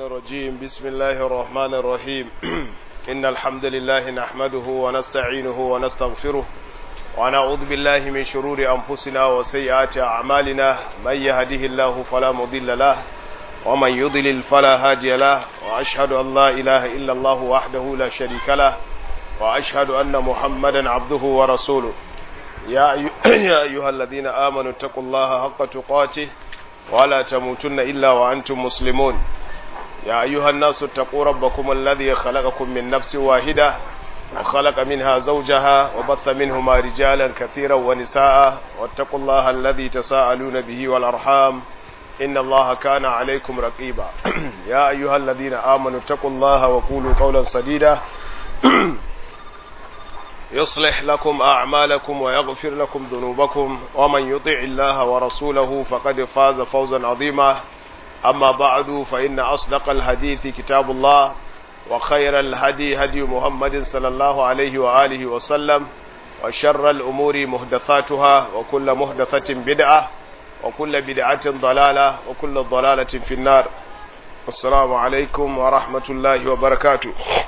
الرجيم بسم الله الرحمن الرحيم إن الحمد لله نحمده ونستعينه ونستغفره ونعوذ بالله من شرور أنفسنا وسيئات أعمالنا من يهده الله فلا مضل له ومن يضلل فلا هادي له وأشهد أن لا إله إلا الله وحده لا شريك له وأشهد أن محمدا عبده ورسوله يا أيها الذين آمنوا اتقوا الله حق تقاته ولا تموتن إلا وأنتم مسلمون يا أيها الناس اتقوا ربكم الذي خلقكم من نفس واحدة وخلق منها زوجها وبث منهما رجالا كثيرا ونساء واتقوا الله الذي تساءلون به والأرحام إن الله كان عليكم رقيبا يا أيها الذين آمنوا اتقوا الله وقولوا قولا سديدا يصلح لكم أعمالكم ويغفر لكم ذنوبكم ومن يطع الله ورسوله فقد فاز فوزا عظيما أما بعد فإن أصدق الحديث كتاب الله وخير الهدي هدي محمد صلى الله عليه وآله وسلم وشر الأمور مهدثاتها وكل مهدثة بدعة وكل بدعة ضلالة وكل ضلالة في النار السلام عليكم ورحمة الله وبركاته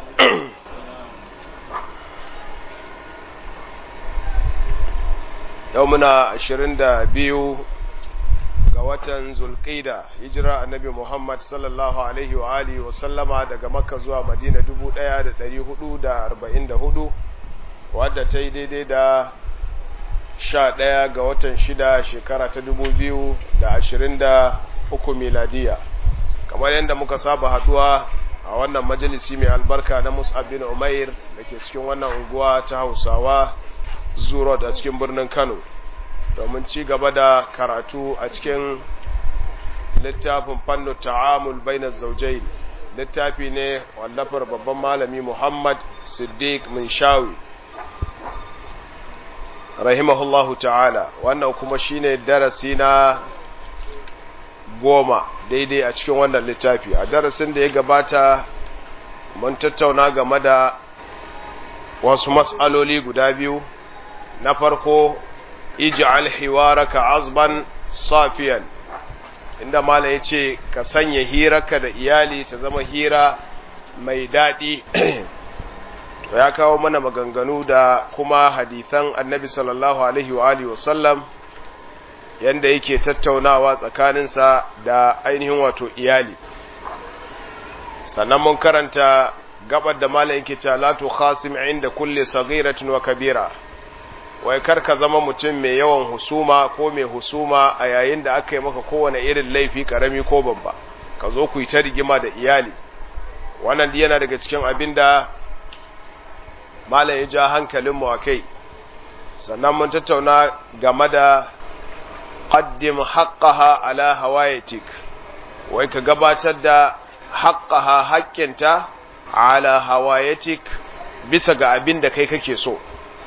yau muna ashirin da biyu ga watan zulƙida hijira annabi muhammad sallallahu alaihi wa alihi wa sallama daga makka zuwa madina dubu ɗaya da ɗari hudu da arba'in da hudu wadda ta yi daidai da sha ɗaya ga watan shida shekara ta dubu biyu da ashirin da uku miladiya kamar yadda muka saba haɗuwa a wannan majalisi mai albarka na mus'ab bin umair da ke cikin wannan unguwa ta hausawa zuro a cikin birnin Kano domin ci gaba da karatu a cikin littafin fannu ta'amul bainar zaujain littafi ne wallafar babban malami Muhammad Siddiq Minshawi rahimahullahu ta'ala wannan kuma shine darasi na goma daidai a cikin wannan littafi a darasin da ya gabata mun tattauna game da wasu mas'aloli guda biyu na farko ij'al hiwaraka azban safiyan inda malam yace ka sanya hirarka da iyali ta zama hira mai daɗi to ya kawo mana maganganu da kuma hadithan annabi sallallahu alaihi wa alihi wasallam yanda yake tattaunawa tsakaninsa da ainihin wato iyali sannan mun karanta gabar da malam yake cewa la tukhasim inda kulli saghiratin wa kabira wai kar ka zama mutum mai yawan husuma ko mai husuma a yayin da aka yi maka kowane irin laifi karami ko babba ka zo ku yi ta rigima da iyali wannan yana daga cikin abin da malam ya ja hankalinmu a kai sannan mun tattauna game da qaddim haqqaha ala hawayatik wai ka gabatar da haqqaha haƙƙinta ala hawayatik bisa ga abin da kai kake so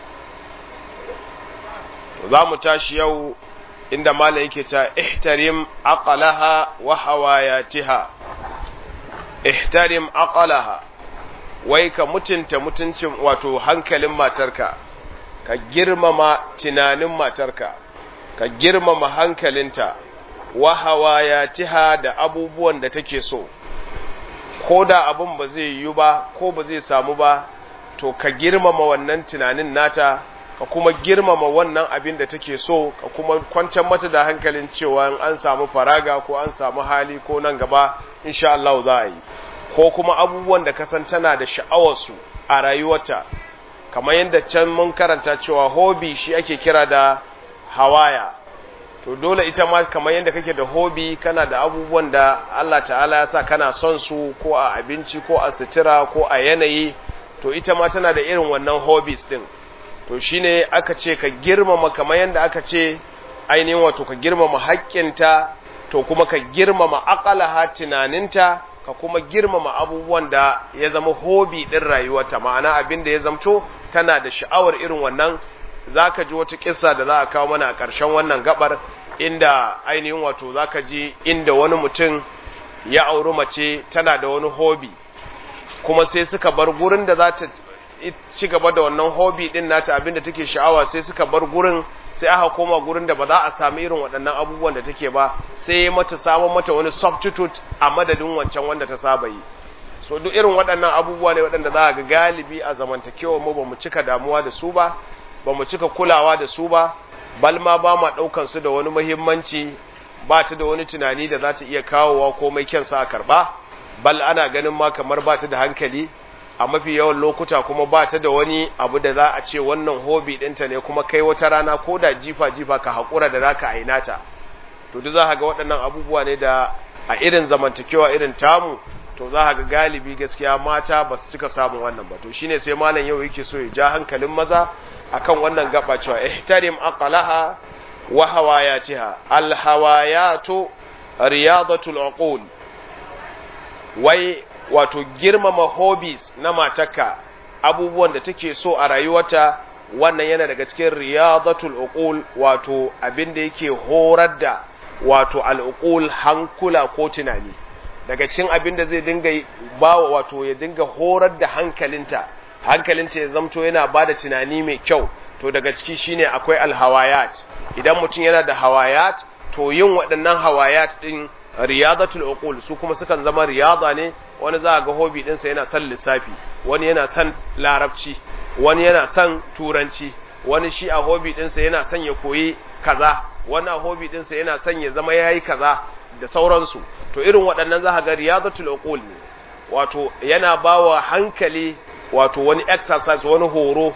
za mu tashi yau inda mala yake ta ihtarim aqalaha wa hawayatiha ihtarim aqalaha wai ka mutunta mutuncin wato hankalin matarka ka girmama tunanin matarka ka girmama hankalinta wa hawayatiha da abubuwan da take so ko da abin ba zai yiwu ba ko ba zai samu ba to ka girmama wannan tunanin nata ka kuma girmama wannan abin da take so ka kuma kwantar mata da hankalin cewa an samu faraga ko an samu hali ko nan gaba insha Allah za a yi ko kuma abubuwan da kasan tana da sha'awarsu a rayuwarta kamar yadda can mun karanta cewa hobi shi ake kira da hawaya to dole ita ma kamar yadda kake da hobi kana da abubuwan da Allah ta'ala ya sa kana son su ko a abinci ko a sutura ko a yanayi to ita ma tana da irin wannan hobbies din to shine aka ce ka girmama kamar yadda aka ce ainihin wato ka girmama haƙƙinta to kuma ka girmama aƙalaha tunaninta ka kuma girmama abubuwan da ya zama hobi ɗin rayuwarta ma'ana abin da ya zamto tana da sha'awar irin wannan za ka ji wata kissa da za a kawo mana a ƙarshen wannan gabar inda ainihin wato za ka ji inda wani mutum ya auri mace tana da wani hobi kuma sai suka bar gurin da za ta ci gaba da wannan hobby din nata abinda take sha'awa sai suka bar gurin sai aka koma gurin da ba za a sami irin waɗannan abubuwan da take ba sai mata samun mata wani substitute a madadin wancan wanda ta saba yi so duk irin waɗannan abubuwa ne waɗanda za a ga galibi a zamantakewa mu ba mu cika damuwa da su ba ba mu cika kulawa da su ba bal ma ba ma ɗaukan su da wani muhimmanci ba ta da wani tunani da za ta iya kawowa komai kyansa a karɓa bal ana ganin ma kamar ba ta da hankali a mafi yawan lokuta kuma ba ta da wani abu da za a ce wannan hobi ɗinta ne kuma kai wata rana ko da jifa-jifa ka haƙura da za ka ainata to duk za ka ga waɗannan abubuwa ne da a irin zamantakewa irin tamu to za ka ga galibi gaskiya mata ba su cika samun wannan ba to shine sai malam yau yake so ya ja hankalin maza akan wannan gaba cewa ihtarim aqlaha wa hawayatiha al hawayatu riyadatul uqul wai wato girmama hobbies na matarka abubuwan da take so a rayuwarta wannan yana daga cikin riyadatul uqul wato abin da yake horar da wato al'uqul hankula ko tunani daga cikin abin da zai dinga bawa wato ya dinga horar da hankalinta hankalinta ya zamto yana bada tunani mai kyau to daga ciki shine akwai alhawayat idan mutum yana da hawayat to yin waɗannan hawayat din riyadatul uqul su kuma sukan zama riyada ne wani za ga hobby ɗinsa yana son lissafi wani yana son larabci wani yana son turanci wani shi a hobby ɗinsa yana son ya koyi kaza wani a hobby ɗinsa yana son ya zama yayi kaza da sauransu to irin waɗannan za ga riyadatul uqul ne wato yana bawa hankali wato wani exercise wani horo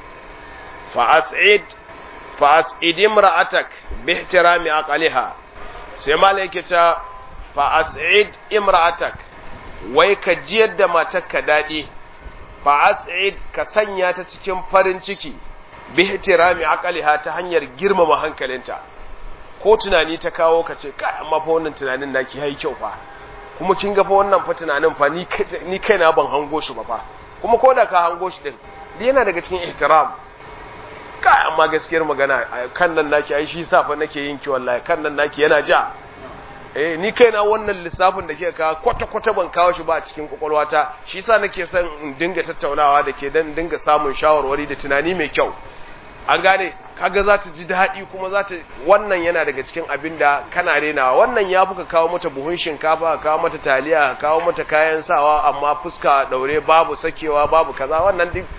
fa as'id fa as'id imra'atak bi ihtirami aqliha sai malaike ta fa as'id imra'atak wai ka jiyar da matarka daɗi fa as'id ka sanya ta cikin farin ciki bi ihtirami aqliha ta hanyar girmama hankalinta ko tunani ta kawo ka ce kai amma fa wannan tunanin naki yayi kyau fa kuma kin ga fa wannan fa tunanin fa ni ni kaina ban hango shi ba fa kuma ko da ka hango shi din yana daga cikin ihtiram kai amma gaskiyar magana kan nan naki ai shi sa fa nake yin ki wallahi kan nan naki yana ja eh ni kaina wannan lissafin da kika kawo kwata kwata ban kawo shi ba a cikin kwakwalwata shi yasa nake son in dinga tattaunawa da ke dan dinga samun shawarwari da tunani mai kyau an gane kaga za ta ji daɗi kuma za ta wannan yana daga cikin abin da kana renawa wannan ya fuka kawo mata buhun shinkafa ka kawo mata taliya ka kawo mata kayan sawa amma fuska daure babu sakewa babu kaza wannan duk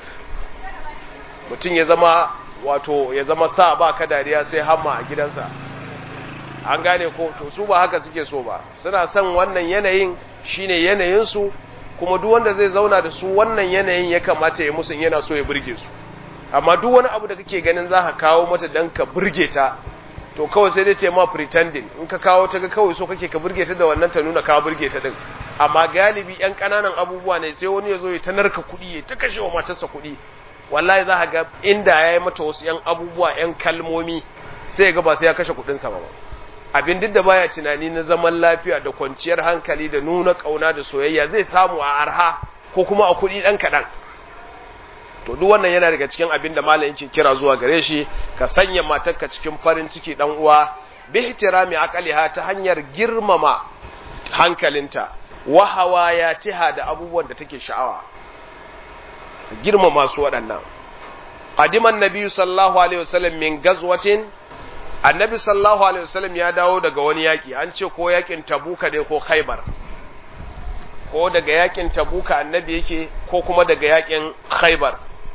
mutum ya zama wato ya zama sa ba ka dariya sai hamma a gidansa an gane ko to su ba haka suke so ba suna son wannan yanayin shine yanayinsu kuma duk wanda zai zauna da su wannan yanayin ya kamata ya musu yana so ya burge su amma duk wani abu da kake ganin za ka kawo mata dan ka burge ta to kawai sai dai ta ma pretending in ka kawo ta ga kawai so kake ka burge ta da wannan ta nuna ka burge ta din amma galibi yan kananan abubuwa ne sai wani ya zo ya ta narka kuɗi ya ta kashe wa matarsa kuɗi wallahi za ka ga inda ya yi mata wasu yan abubuwa yan kalmomi sai ya ga ba sai ya kashe kuɗinsa ba abin duk da baya tunani na zaman lafiya da kwanciyar hankali da nuna ƙauna da soyayya zai samu a arha ko kuma a kuɗi ɗan kaɗan to duk wannan yana daga cikin abin da malam yake kira zuwa gare shi ka sanya matarka cikin farin ciki dan uwa bi ihtirami aqaliha ta hanyar girmama hankalinta wa hawayatiha da abubuwan da take sha'awa girmama su waɗannan qadiman nabiyyu sallallahu alaihi wasallam min gazwatin annabi sallallahu alaihi wasallam ya dawo daga wani yaki an ce ko yakin tabuka ne ko khaybar ko daga yakin tabuka annabi yake ko kuma daga yakin khaybar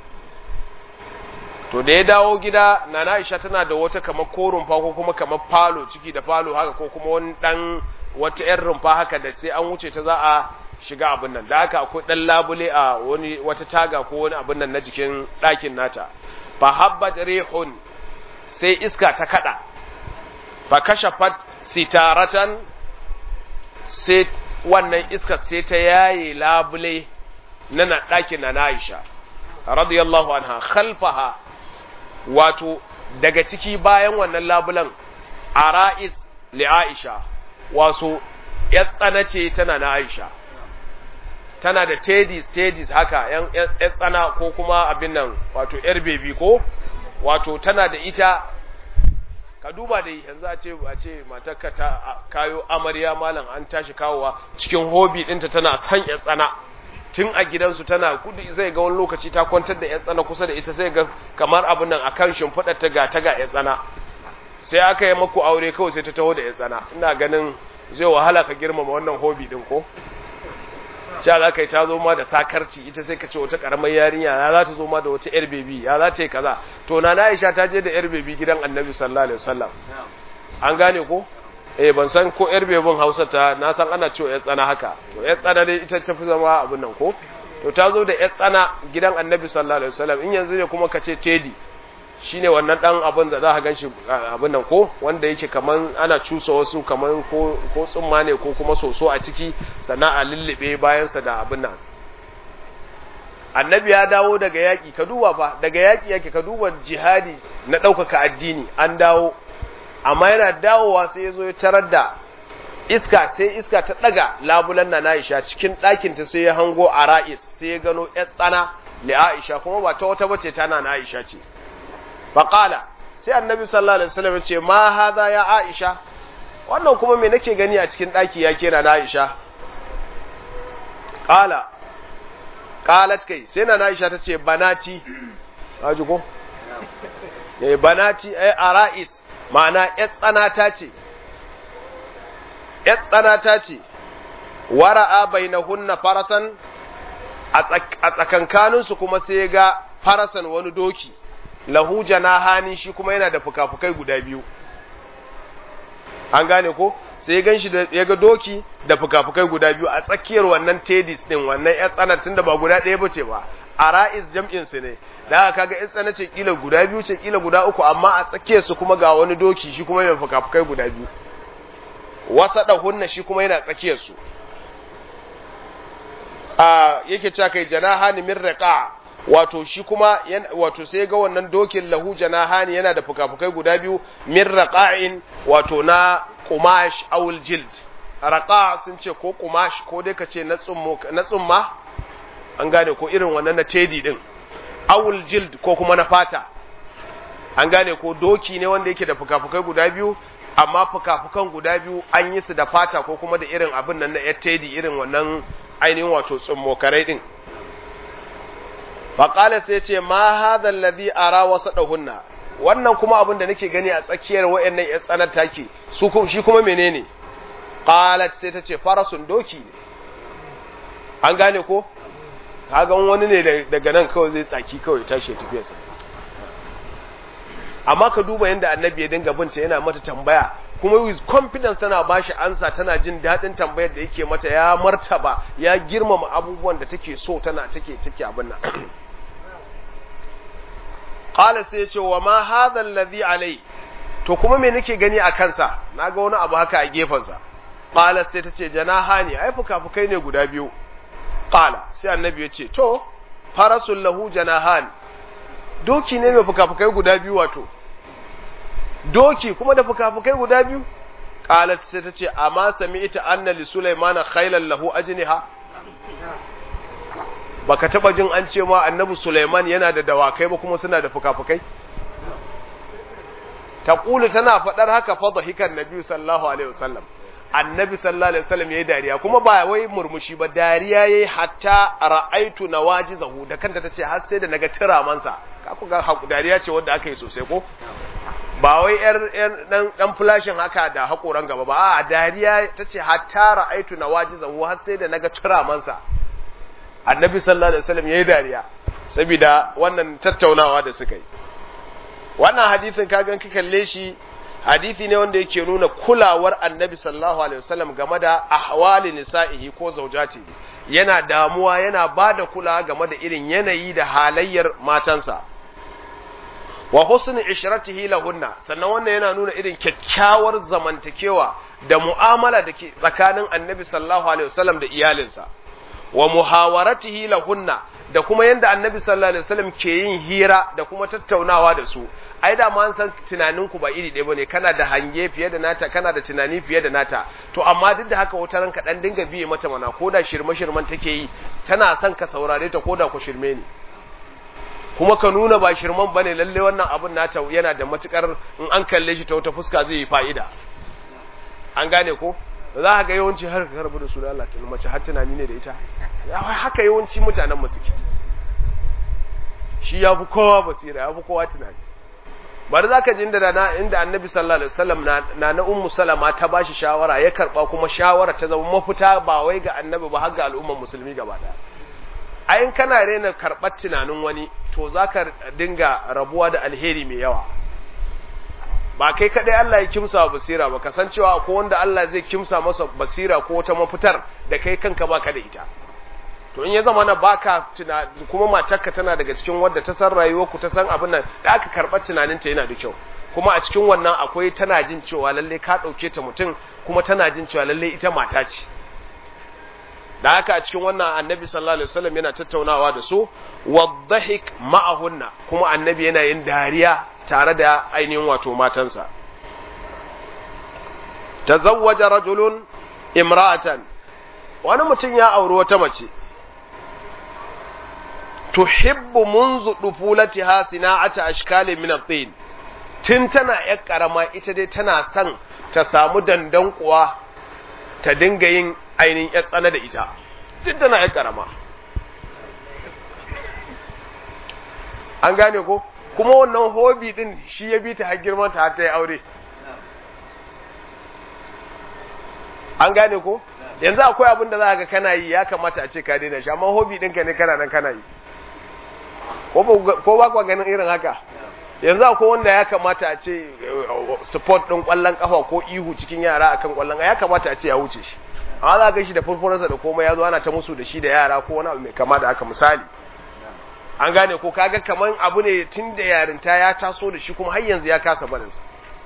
to da ya dawo gida nana Aisha tana da wata kamar ko rumfa ko kuma kamar falo ciki da falo haka ko kuma wani dan wata yar rumfa haka da sai an wuce ta za a shiga abin nan da haka akwai dan labule a wani wata taga ko wani abin nan na jikin ɗakin nata fa habbat rihun sai iska ta kada fa kashafat sitaratan sai wannan iska sai ta yaye labule na na ɗakin na Aisha radiyallahu anha khalfaha wato daga ciki bayan wannan labulan ara'is li Aisha wato ya tsana ce tana na Aisha tana da teddy stages haka yan tsana ko kuma abin nan wato yar baby ko wato tana da ita ka duba da yanzu a ce a ce matarka ta kayo amarya malam an tashi kawowa cikin hobi dinta tana san ya tsana tun a gidansu tana kudi zai ga wani lokaci ta kwantar da 'yan tsana kusa da ita sai ga kamar abin nan akan shimfiɗar ta ga ta ga 'yan tsana sai aka yi maku aure kawai sai ta taho da 'yan tsana ina ganin zai wahala ka girmama wannan hobi din ko cewa za ka yi ta zo ma da sakarci ita sai ka ce wata karamar yarinya ya za ta zo ma da wata yar bebi ya za ta yi kaza to na Aisha ta je da yar bebi gidan Annabi sallallahu alaihi wasallam an gane ko eh ban san ko yar bebin Hausa ta na san ana cewa yar tsana haka to yar tsana dai ita ta fi zama abin nan ko to ta zo da yar tsana gidan Annabi sallallahu alaihi wasallam in yanzu ne kuma ka ce tedi shine wannan dan abin da za ka ganshi abin nan ko wanda yake kaman ana cusa wasu kaman ko ko tsumma ne ko kuma soso a ciki sannan a lullube bayan sa da abin nan annabi ya dawo daga yaki ka duba fa daga yaki yake ka duba jihadi na ɗaukaka addini an dawo amma yana dawowa sai ya zo ya tarar da iska sai iska ta ɗaga labulan na Aisha cikin ɗakin ta sai ya hango a ra'is sai ya gano ƴar tsana li Aisha kuma ba ta wata bace tana na Aisha ce faƙala sai annabi sallallahu alaihi wasallam ce ma haza ya aisha wannan kuma me nake gani a cikin ɗaki ya kera na aisha ƙala ƙalat kai sai na aisha ta ce banati haji ko eh banati ai ara'is ma'ana ƴar tsanata ce ƴar tsanata ce wara'a bainahunna farasan a tsakankaninsu kuma sai ga farasan wani doki lahu janahani shi kuma yana da fukafukai guda biyu an gane ko sai gan shi ya ga doki da fukafukai guda biyu a tsakiyar wannan tedis din wannan ya tsanar tunda ba guda ɗaya bace ba a ra'is jam'in su ne da aka kaga ya tsana ce kila guda biyu ce kila guda uku amma a tsakiyar su kuma ga wani doki shi kuma yana fukafukai guda biyu wasa da hunna shi kuma yana tsakiyar su a yake cewa kai janahani min raqa wato shi kuma wato sai ga wannan dokin lahu janahani yana da fukafukai guda biyu min raqa'in wato na qumash awul jild raqa sun ce ko qumash ko dai kace na tsummo na tsumma an gane ko irin wannan na tedi din awul jild ko kuma na fata an gane ko doki ne wanda yake da fukafukai guda biyu amma fukafukan guda biyu an yi su da fata ko kuma da irin abin nan na tedi irin wannan ainihin wato tsummo karai din faƙala sai ce ma hadha alladhi ara wasadahunna wannan kuma abin da nake gani a tsakiyar wayannan ya tsanar take su kuma shi kuma menene qalat sai ta ce farasun doki ne an gane ko kaga wani ne daga nan kawai zai tsaki kawai tashi ya tafi sa amma ka duba yadda annabi ya dinga binta yana mata tambaya kuma with confidence tana bashi ansa tana jin daɗin tambayar da yake mata ya martaba ya girmama abubuwan da take so tana take take abin nan qala sai ya ce wa ma hadha alladhi alai to kuma me nake gani a kansa naga wani abu haka a gefensa qala sai ta ce janahani ai fukafukai ne guda biyu qala sai annabi ya ce to farasul lahu janahan doki ne mai fukafukai guda biyu wato doki kuma da fukafukai guda biyu qalat sai ta ce amma sami'ta anna li sulaymana khaylan lahu ajniha baka taba jin an ce ma annabi sulaiman yana da dawakai ba kuma suna da fukafukai taqulu tana fadar haka fa dhahikan nabi sallallahu alaihi wasallam annabi sallallahu alaihi wasallam yayi dariya kuma ba wai murmushi ba dariya yayi hatta ra'aitu nawajizahu da kanta tace har sai da naga tiramansa ka ku ga dariya ce wanda aka yi sosai ko ba wai yar dan dan flashin haka da hakoran gaba ba a dariya tace hatta ra'aitu nawajizahu har sai da naga tiramansa annabi sallallahu alaihi wasallam yayi dariya saboda wannan tattaunawa da suka yi wannan hadisin ka gan ka kalle shi hadisi ne wanda yake nuna kulawar annabi sallallahu alaihi wasallam game da ahwali nisa'ihi ko zaujati yana damuwa yana bada kula game da irin yanayi da halayyar matansa wa husni ishratihi lahunna sannan wannan yana nuna irin kyakkyawar zamantakewa da mu'amala da ke tsakanin annabi sallallahu alaihi wasallam da iyalinsa wa muhawaratihi lahunna da kuma yanda annabi sallallahu alaihi wasallam ke yin hira da kuma tattaunawa da su ai da ma an san tunanin ku ba iri ɗaya bane kana da hange fiye da nata kana da tunani fiye da nata to amma duk da haka wata ranka dan dinga biye mata mana ko da shirme shirman take yi tana son ka saurare ta ko da ku shirme ne kuma ka nuna ba shirman bane lalle wannan abun nata yana da matukar in an kalle shi ta wata fuska zai yi fa'ida an gane ko za ka ga yawanci har ka rabu da su da Allah tun mace har tunani ne da ita haka yawanci mutanen mu suke shi ya fi kowa basira ya fi kowa tunani bari za ka ji inda na inda annabi sallallahu alaihi wasallam na na ummu salama ta bashi shawara ya karba kuma shawara ta zama mafita ba wai ga annabi ba har ga al'ummar musulmi gaba daya a in kana rena karɓar tunanin wani to za ka dinga rabuwa da alheri mai yawa ba kai kaɗai Allah ya kimsa wa basira ba kasancewa ko wanda Allah zai kimsa masa basira ko wata mafitar da kai kanka baka da ita to in ya zama na baka tuna kuma matarka tana daga cikin wadda ta san rayuwar ku ta san abin nan da aka karɓar tunaninta yana da kyau kuma a cikin wannan akwai tana jin cewa lalle ka ɗauke ta mutum kuma tana jin cewa lalle ita mata ce da haka a cikin wannan annabi sallallahu alaihi wasallam yana tattaunawa da su wadhahik ma'ahunna kuma annabi yana yin dariya tare da ainihin wato matansa tazawwaja rajulun imra'atan wani mutum ya auri wata mace tuhibbu munzu dufulatiha sina'ata ashkali min at-tin tun tana yar karama ita dai tana son ta samu dandan kuwa ta dinga yin ainihin ya tsana da ita duk tana ya karama an gane ko kuma wannan hobi din shi ya bi ta har girman ta har ta yi aure an gane ko yanzu akwai abin da za ka kana yi ya kamata a ce ka daina shi amma hobi ɗinka ne kana nan kana yi ko ba kwa ganin irin haka yanzu akwai wanda ya kamata a ce support ɗin ƙwallon ƙafa ko ihu cikin yara akan ƙwallon ya kamata a ce ya wuce shi amma za ga shi da furfuransa da komai ya zo ana ta musu da shi da yara ko wani abu mai kama da haka misali an gane ko kaga kaman abu ne tun da yarinta ya taso da shi kuma har yanzu ya kasa barinsa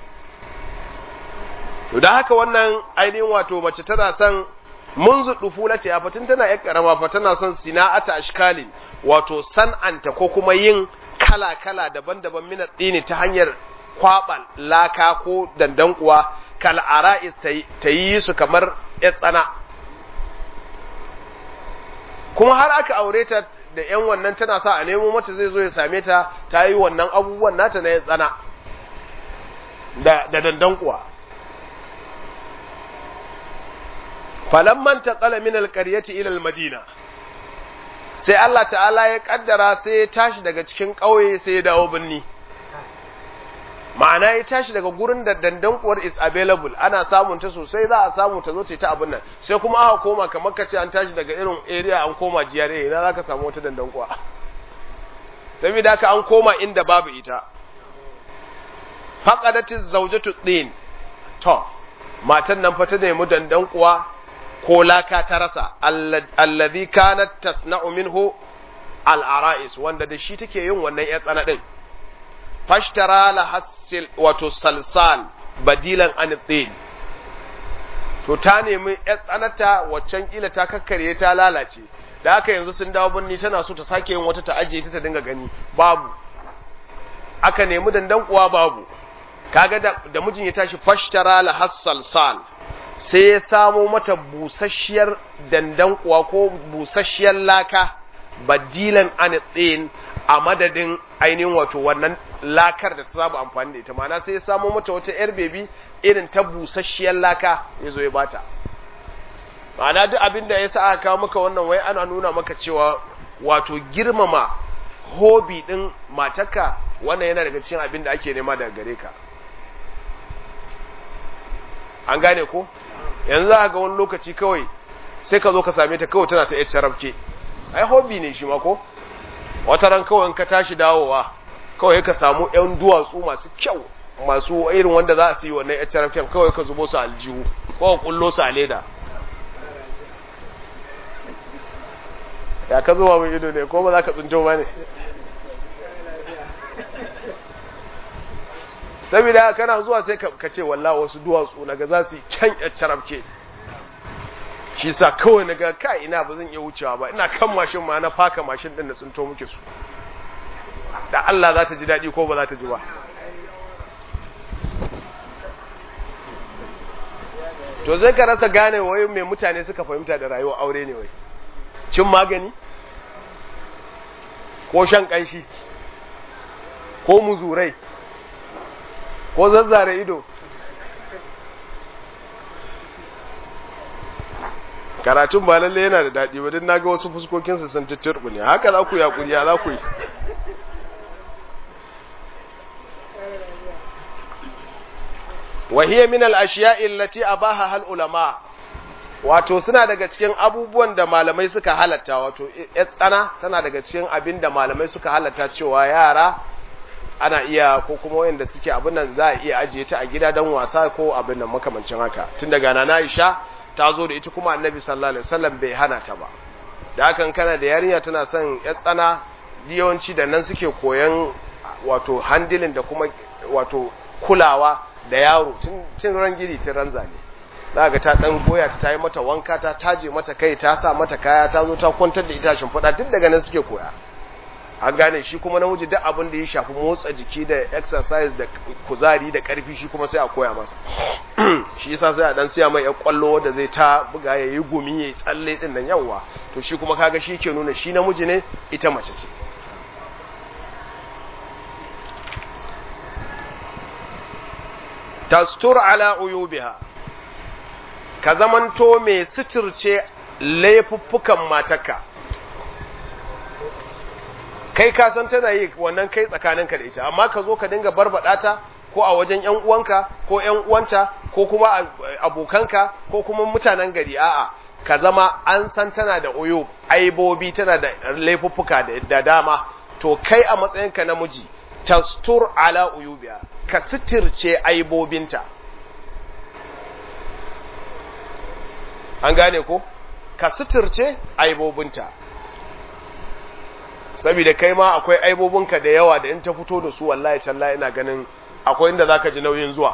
to da haka wannan ainihin wato mace tana son munzu dufula ce a fatin tana yar karama fa tana son sina'ata ashkalin wato san'anta ko kuma yin kala-kala daban-daban min dini ta hanyar kwaɓa laka ko dandankuwa kal ara'is ta yi su kamar ya tsana kuma har aka aure ta da ‘yan wannan tana sa a nemo mata zai zo ya same ta ta yi wannan abubuwan nata na ya tsana da dandan kuwa falamman ta tsala min alƙaryati ilal madina sai Allah ta'ala ya ƙaddara sai ya tashi daga cikin ƙauye sai ya dawo birni ma'ana ya tashi daga gurin da dandankuwar is available ana samun ta sosai za a samu ta zo ta abin nan sai kuma aka koma kamar ka ce an tashi daga irin area an koma GRA ina za ka samu wata dandankuwa saboda haka an koma inda babu ita faqadatiz zawjatu din to matan nan fa ta nemi dandankuwa ko laka ta rasa alladhi kanat tasna'u minhu al-ara'is wanda da shi take yin wannan ya tsana din fashtara la hasil wato salsal badilan an tin to ta nemi ya tsanata waccan kila ta kakkarye ta lalace da haka yanzu sun dawo birni tana so ta sake yin wata ta ajiye ta ta dinga gani babu aka nemi dandan kuwa babu kaga da, da mijin ya tashi fashtara la hasalsal sai ya samo mata busasshiyar dandan kuwa ko busasshiyar laka badilan an tin a madadin ainihin wato wannan lakar da ta saba amfani da ita mana sai ya samo mata wata yar bebi irin ta busasshiyar laka ya zo ya bata ma'ana duk abin da ya sa aka kawo maka wannan wai ana nuna maka cewa wato girmama hobi din matarka wannan yana daga cikin abin da ake nema daga gare ka an gane ko yanzu za ga wani lokaci kawai sai ka zo ka same ta kawai tana ta yar carafke ai hobi ne shi ma ko wata ran kawai ka tashi dawowa kawai ka samu yan duwatsu masu kyau masu irin wanda za su yi wannan yar carafken kawai ka zubo su aljihu ko ka kullo su a leda ya ka zuwa mai ido ne ko ba za ka tsinjo ba ne saboda kana zuwa sai ka ce wallah wasu duwatsu naga za su yi can yar carafke shi sa kawai naga kai ina ba zan iya wucewa ba ina kan mashin ma na faka mashin din da tsinto muke su da Allah za ta ji daɗi ko ba za ta ji ba to zai ka rasa gane wai mai mutane suka fahimta da rayuwar aure ne wai cin magani ko shan ƙanshi ko muzurai ko zazzare ido karatun ba lalle yana da daɗi ba don na ga wasu fuskokinsu sun tutturɓu ne haka za ku yi hakuri ya za ku yi وهي من الأشياء التي أباها العلماء wato suna daga cikin abubuwan da malamai suka halatta wato tsana tana daga cikin abin da malamai suka halatta cewa yara ana iya ko kuma wanda suke abin nan za a iya ajiye ta a gida don wasa ko abin nan makamancin haka tun daga nana Aisha ta zo da ita kuma Annabi sallallahu alaihi wasallam bai hana ta ba da hakan kana da yarinya tana son ya tsana yawanci da nan suke koyan wato handling da kuma wato kulawa da yaro tun ran gidi tun ran zane za ga ta dan goya ta tayi mata wanka ta taje mata kai ta sa mata kaya ta zo ta kwantar da ita shimfiɗa duk daga nan suke koya an gane shi kuma namiji duk abin da ya shafi motsa jiki da exercise da kuzari da karfi shi kuma sai a koya masa shi yasa sai a dan siya mai ya kwallo da zai ta buga ya yi gumi ya yi tsalle din nan yawa to shi kuma kaga shi ke nuna shi namiji ne ita mace ce tastur ala uyubiha ka zamanto mai suturce laifuffukan matarka kai ka san tana yi wannan kai tsakaninka da ita amma ka zo ka dinga barbada ta ko a wajen ƴan uwanka ko ƴan uwanta ko kuma abokanka ko kuma mutanen gari a'a ka zama an san tana da uyub aibobi tana da laifuffuka da dama to kai a matsayinka namiji tastur ala uyubiya ka sitirce aibobinta an gane ko ka sitirce aibobinta saboda kai ma akwai aibobinka da yawa da in ta fito da su wallahi tallahi ina ganin akwai inda zaka ji nauyin zuwa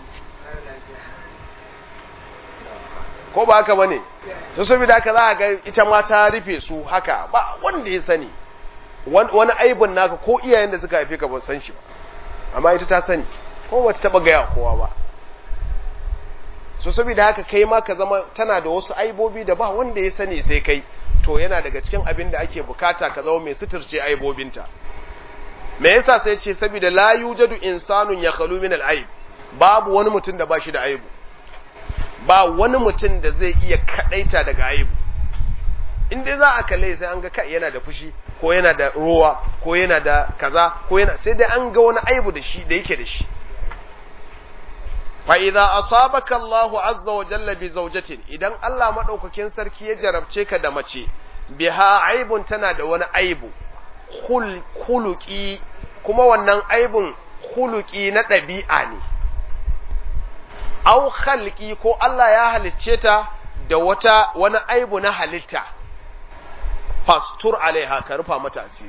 ko ba haka bane to saboda haka za ga ita ma ta rufe su haka ba wanda ya sani wani aibin naka ko iyayen da suka haife ka ba san shi ba amma ita ta sani ko bata taba gaya kowa ba so saboda haka kai ma ka zama tana da wasu aibobi da ba wanda ya sani sai kai to yana daga cikin abin da ake bukata ka zama mai suturce aibobinta me yasa sai ce saboda la yujadu insanun ya khalu min al-aib babu wani mutum da ba shi da aibu ba wani mutum da zai iya kadaita daga aibu in dai za a kalle sai an ga kai yana da fushi ko yana da ruwa ko yana da kaza ko yana sai dai an ga wani aibu da shi da yake da shi fa idza asabaka Allah azza wa jalla bi zawjatin idan Allah madaukakin sarki ya jarabce ka da mace biha aibun tana da wani aibu khul khuluqi kuma wannan aibun khuluqi na dabi'a ne aw khalqi ko Allah ya halicce ta da wata wani aibu na halitta fastur alaiha ka rufa mata asiri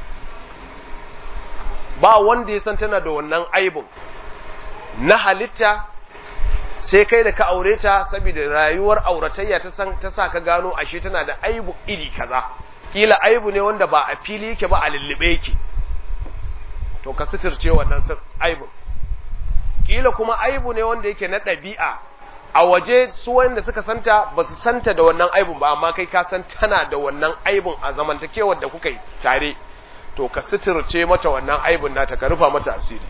ba wanda ya san tana da wannan aibun na halitta sai kai da ka aure ta saboda rayuwar auratayya ta san ta sa ka gano ashe tana da aibu iri kaza kila aibu ne wanda ba a fili yake ba a lullube yake to ka suturce wannan aibun kila kuma aibu ne wanda yake na ɗabi'a a waje su wanda suka santa ba su santa da wannan aibun ba amma kai ka san tana da wannan aibun a zamantakewar da kuka yi tare to ka suturce mata wannan aibun nata ka rufa mata asiri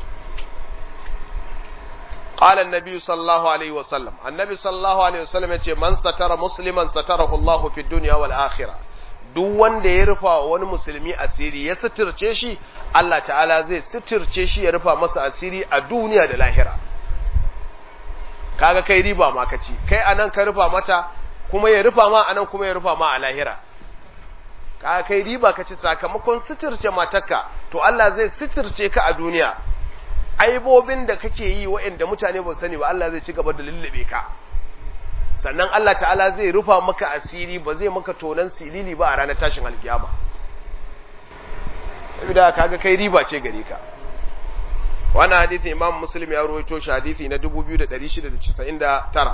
qala annabi sallallahu alaihi wasallam annabi sallallahu alaihi wasallam yace man satara musliman satarahu Allahu fi dunya wal akhirah duk wanda ya rufa wani musulmi asiri ya suturce shi Allah ta'ala zai suturce shi ya rufa masa asiri a duniya da lahira kaga kai riba ma kaci kai anan ka rufa mata kuma ya rufa ma anan kuma ya rufa ma a lahira kaga kai riba kaci sakamakon suturce matarka to Allah zai suturce ka a duniya aibobin da kake yi waɗanda mutane ba sani ba Allah zai ci gaba da lullube ka sannan Allah ta'ala zai rufa maka asiri ba zai maka tonan silili ba a ranar tashin alkiyama saboda kaga kai riba ce gare ka wannan hadisi imam muslim ya rawaito shi hadisi na 2699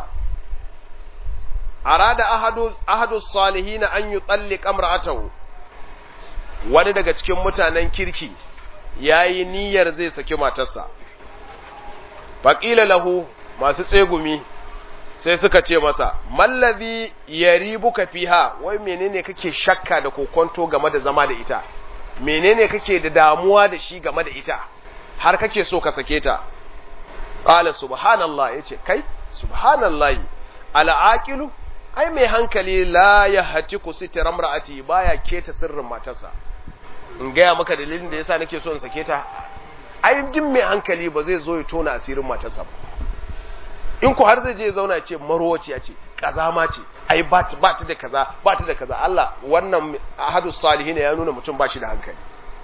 arada ahadu ahadu salihin an yutalliq amra'atahu wani daga cikin mutanen kirki yayi niyyar zai saki matarsa faqila lahu masu tsegumi sai suka ce masa mallazi yaribuka fiha wai menene kake shakka da kokonto game da zama da ita menene kake da damuwa da shi game da ita har kake so ka sake ta qala subhanallah yace kai subhanallahi al'aqilu ai mai hankali la ya hati ku sitira mar'ati baya keta sirrin matarsa in gaya maka dalilin da yasa nake so in sake ta ai din mai hankali ba zai zo ya tona asirin matarsa ba in ku har zai je zauna ce marwaci ya ce kazama ce ai ba ta da kaza ba ta da kaza Allah wannan ahadu salihin ya nuna mutum ba shi da hankali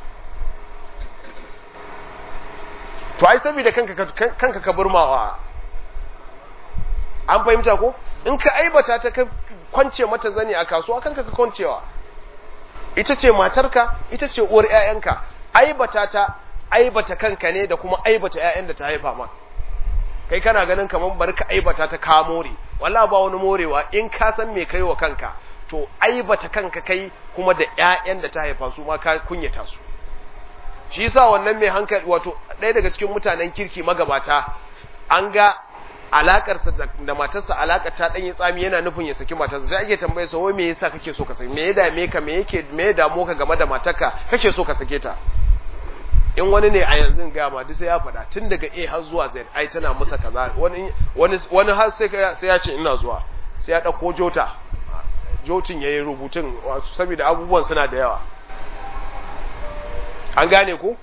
to ai saboda kanka kanka ka burmawa an fahimta ko in ka aibata ta ka kwance mata zani a kasuwa kanka ka kwancewa ita ce matarka ita ce uwar ƴaƴanka aibata ta aibata kanka ne da kuma aibata ƴaƴan da ta haifa ma kai kana ganin kamar bari ka aibata ta ka more wallahi ba wani morewa in ka san me kai wa kanka to aibata kanka kai kuma da ƴaƴan da ta haifa su ma ka kunyata su shi yasa wannan mai hankali wato ɗaya daga cikin mutanen kirki magabata an ga alakarsa da matarsa alakar ta ɗanyi tsami yana nufin ya saki matarsa sai ake tambaye sa wai me yasa kake so ka saki me ya dame ka me yake me ya damu ka game da matarka kake so ka sake ta in wani ne a yanzu ga ma duk sai ya faɗa tun daga A har zuwa Z ai tana musa kaza wani wani wani har sai sai ya ce ina zuwa sai ya dauko jota jotin yayi rubutun saboda abubuwan suna da yawa an gane ku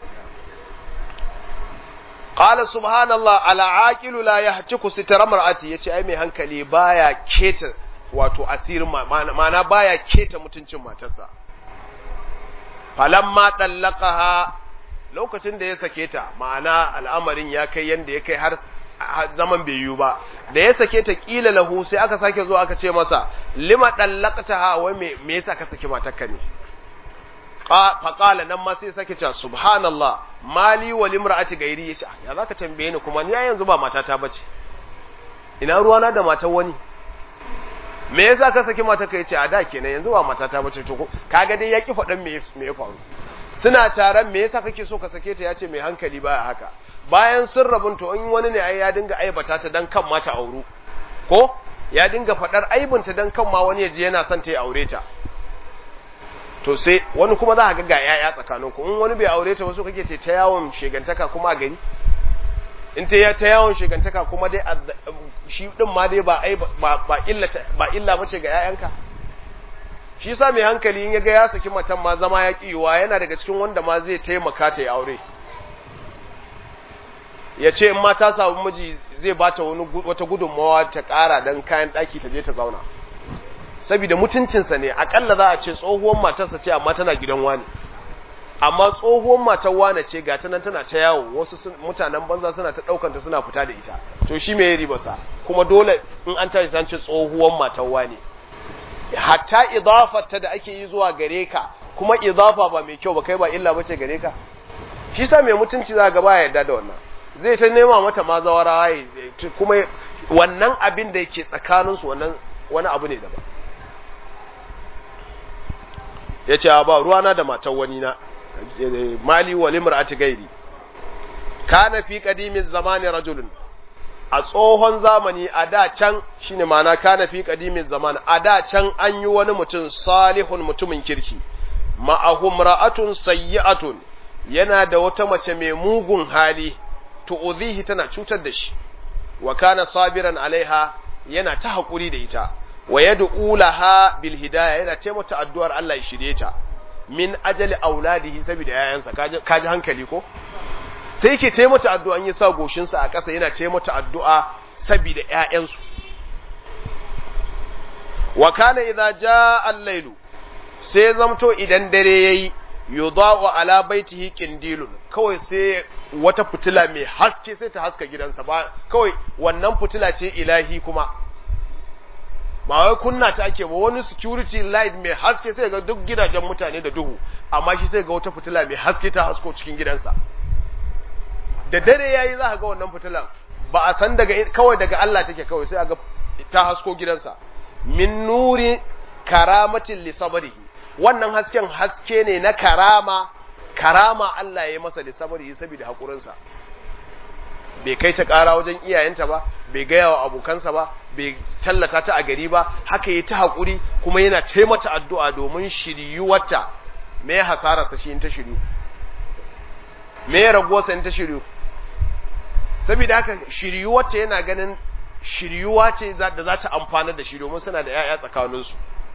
qala subhanallah ala aqilu la yahtiku sitra mar'ati yace ai mai hankali baya keta wato asirin ma'ana baya keta mutuncin matarsa falamma dallaqaha lokacin da ya sake ta ma'ana al'amarin ya kai yanda ya kai har zaman bai yiwu ba da ya sake ta kila lahu sai aka sake zuwa aka ce masa lima dallaqtaha wai me me yasa ka saki matarka ne faƙala nan ma sai sake cewa subhanallah mali wa limra'ati gairi yace ya zaka tambaye ni kuma ni ya yanzu ba matata bace ina ruwana da matar wani me yasa ka saki matar ka yace a da kenan yanzu ba matata bace to kaga dai yaki faɗan me me ya faru suna taron me yasa kake so ka sake ta yace mai hankali baya haka bayan sun rabun to in wani ne ai ya dinga aibata ta dan kan mata auru ko ya dinga faɗar aibinta dan kan ma wani ya ji yana son ta ya aure ta to sai wani kuma za a ga ga yaya tsakanin ku in wani bai aure ta wasu kake ce ta yawon shegantaka kuma a gari in ta ya ta yawon shegantaka kuma dai shi din ma dai ba ai ba ba illa ba illa bace ga yayanka shi yasa mai hankali in yaga ya saki matan ma zama ya kiwa yana daga cikin wanda ma zai taimaka ta ya aure ya ce in ma ta samu miji zai bata wani wata gudunmawa ta ƙara dan kayan ɗaki ta je ta zauna saboda mutuncinsa ne akalla za a ce tsohuwar matarsa ce amma tana gidan wani amma tsohuwar matar wane ce ga ta nan tana ta yawo wasu mutanen banza suna ta ɗaukanta suna fita da ita to shi me riba sa kuma dole in an tashi san ce tsohuwar matar wane hatta idafar da ake yi zuwa gare ka kuma idafa ba mai kyau ba kai ba illa bace gare ka shi sa mai mutunci za ga baya yarda da wannan zai ta nema mata ma zawara kuma wannan abin da yake tsakaninsu wannan wani abu ne daban ya ce ba ruwana da matan wani na mali wa limra'ati gairi kana fi qadimin zamani rajulun a tsohon zamani a da can shine ma'ana kana fi qadimin zaman a da can an yi wani mutum salihun mutumin kirki ma'ahum ra'atun sayyi'atun yana da wata mace mai mugun hali tu'udhihi tana cutar da shi wa kana sabiran alaiha yana ta hakuri da ita wa yad'u laha bil hidayah yana ce mata addu'ar Allah ya shirye ta min ajali auladihi saboda yayansa kaji hankali ko sai yake ce mata addu'a an yi sa goshin sa a ƙasa yana ce mata addu'a saboda yayansu wa kana idza jaa al-lailu sai zamto idan dare yayi yudau ala baitihi qindilun kawai sai wata fitila mai haske sai ta haska gidansa ba kawai wannan fitila ce ilahi kuma ba wai kunna ta ake ba wani security light mai haske sai ga duk gidajen mutane da duhu amma shi sai ga wata fitila mai haske ta hasko cikin gidansa da dare yayi za ka ga wannan fitilan ba a san daga kawai daga Allah take kawai sai ga ta hasko gidansa min nuri karamatin li sabrihi wannan hasken haske ne na karama karama Allah ya yi masa li sabrihi saboda hakurinsa bai kai ta ƙara wajen iyayenta ba bai gaya wa abokansa ba bai tallata ta a gari ba haka yi ta haƙuri kuma yana taimata addu'a domin shiryuwarta me ya hasararsa shi in ta shiryu me ya raguwarsa in ta shiryu saboda haka shiryuwarta yana ganin shiryuwa ce da za ta amfana da shi domin suna da ‘ya'ya tsakaninsu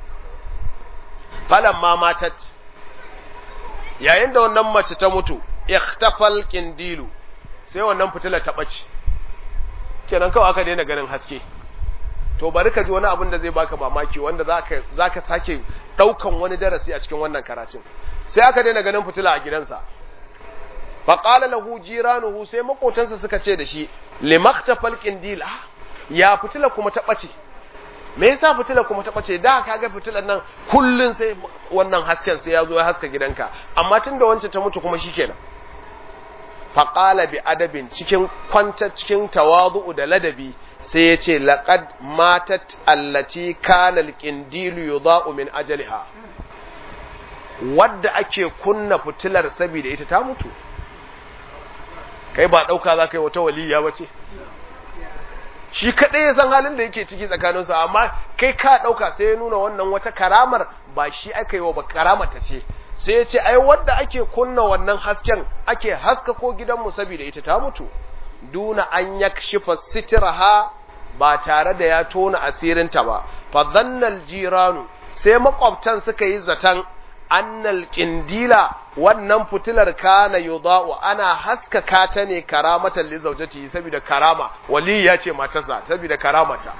falan ma matat yayin da wannan mace ta mutu ikhtafal kindilu sai wannan fitila ta ɓace kenan kawai aka daina ganin haske to bari ka ji wani abin da zai baka mamaki wanda za ka sake ɗaukan wani darasi a cikin wannan karatun sai aka daina ganin fitila a gidansa faƙala lahu jiranuhu sai makotansa suka ce da shi limaktafal kindil ya fitila kuma ta ɓace me yasa fitila kuma ta ɓace da ka ga fitilar nan kullun sai wannan hasken sai ya zo ya haska gidanka amma tun da wancan ta mutu kuma shikenan faƙala bi adabin cikin kwanta cikin tawadu'u da ladabi sai ya ce laqad matat allati kana alqindilu yudha'u min ajaliha wadda ake kunna fitilar saboda ita ta mutu kai ba ɗauka za ka yi wata waliya ba ce shi kaɗai ya san halin da yake ciki tsakaninsu amma kai ka ɗauka sai ya nuna wannan wata karamar ba shi aka yi wa ba karamata ce sai ya ce ai wadda ake kunna wannan hasken ake haska ko gidanmu saboda ita ta mutu duna an yakshifa sitraha ba tare da ya tona asirinta ba fa dhannal jiranu sai makwabtan suka yi zaton annal kindila wannan fitilar kana yudau ana haskaka ta ne karamatan li zawjati saboda karama wali ya ce matarsa saboda karamata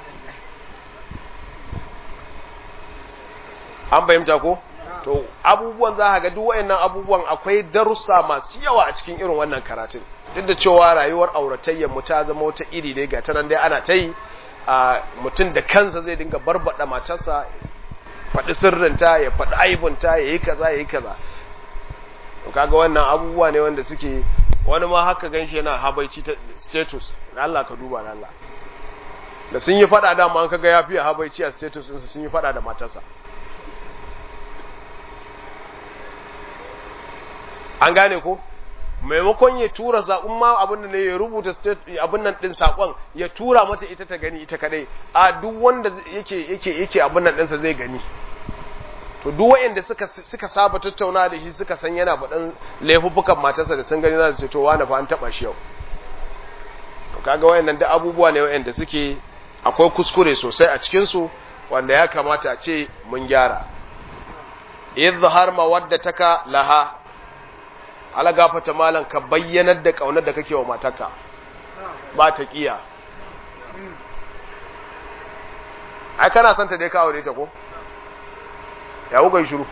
an bayyanta ko to abubuwan za ga duk wayannan abubuwan akwai darussa masu yawa a cikin irin wannan karatun duk da cewa rayuwar auratayyar mu ta zama wata iri dai ga tanan dai ana ta yi mutum da kansa zai dinga barbada matarsa faɗi sirrinta ya faɗi aibunta ya yi kaza ya yi kaza kaga wannan abubuwa ne wanda suke wani ma haka ganshi yana habaici ta status Allah ka duba da Allah da sun yi faɗa dama an kaga ya fiye habaici a status ɗinsa sun yi faɗa da matarsa an gane ko maimakon ya tura saƙon ma abin da ne ya rubuta abin nan ɗin saƙon ya tura mata ita ta gani ita kadai a duk wanda yake yake yake abin nan ɗinsa zai gani to duk wayanda suka suka saba tattauna da shi suka san yana faɗan laifuffukan matarsa da sun gani za su ce to wani fa an taɓa shi yau to kaga wayannan da abubuwa ne wayanda suke akwai kuskure sosai a cikin su wanda ya kamata a ce mun gyara izhar mawaddataka laha ala gafata malan ka bayyanar da kaunar da kake wa matarka ba ta kiya ai kana son ta dai ka aure ta ko ya wuga shiru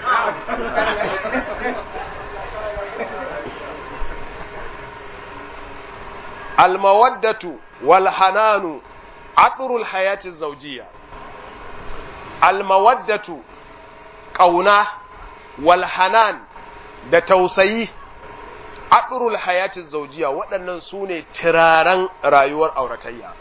almawaddatu wal hananu adrul hayati zawjiyya almawaddatu kauna wal hanan da tausayi adrul hayati zawjiyya waɗannan su ne turaren rayuwar auratayya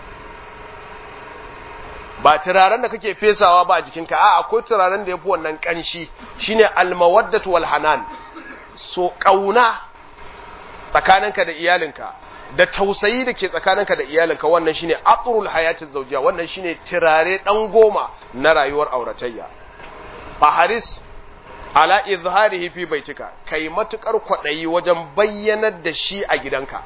ba turaren da kake fesawa ba a jikinka a akwai turaren da ya fi wannan ƙanshi shine almawaddatu wal hanan so ƙauna tsakaninka da iyalinka da tausayi da ke tsakaninka da iyalinka wannan shine aqrul hayatin zawjiya wannan shine turare dan goma na rayuwar auratayya faharis ala izharihi fi baitika kai matukar kwadayi wajen bayyanar da shi a gidanka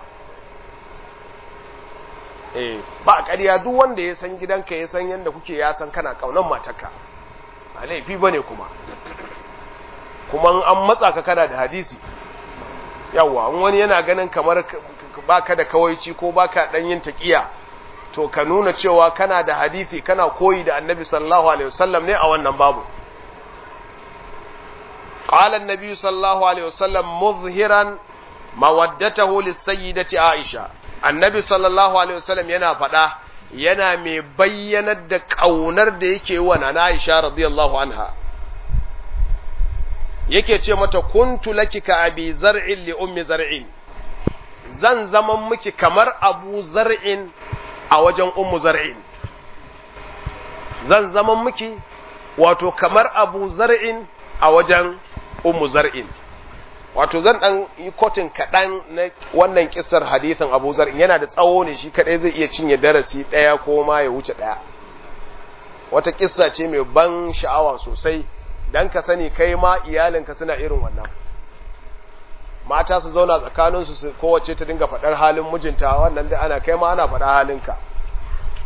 eh ba ƙarya duk wanda ya san gidanka ya san yadda kuke ya san kana kaunan matarka ba laifi bane kuma kuma an matsa ka kana da hadisi yawa wani yana ganin kamar baka da kawaici ko baka dan yin taqiya to ka nuna cewa kana da hadisi kana koyi da annabi sallallahu alaihi wasallam ne a wannan babu qala annabi sallallahu alaihi wasallam muzhiran mawaddatahu lis-sayyidati aisha annabi sallallahu alaihi wasallam yana faɗa yana mai bayyanar da ƙaunar da yake wa na Aisha radiyallahu anha yake ce mata kuntu laki ka abi zar'in li ummi zar'in zan zaman miki kamar abu zar'in a wajen ummu zar'in zan zaman miki wato kamar abu zar'in a wajen ummu zar'in wato zan dan yi kotin kaɗan na wannan kisar hadisin Abu Zar yana da tsawo ne shi kaɗai zai iya cinye darasi ɗaya ko ma ya wuce ɗaya wata kissa ce mai ban sha'awa sosai dan ka sani kai ma iyalinka suna irin wannan mata su zauna tsakaninsu su kowace ta dinga faɗar halin mijinta wannan da ana kai ma ana faɗa halinka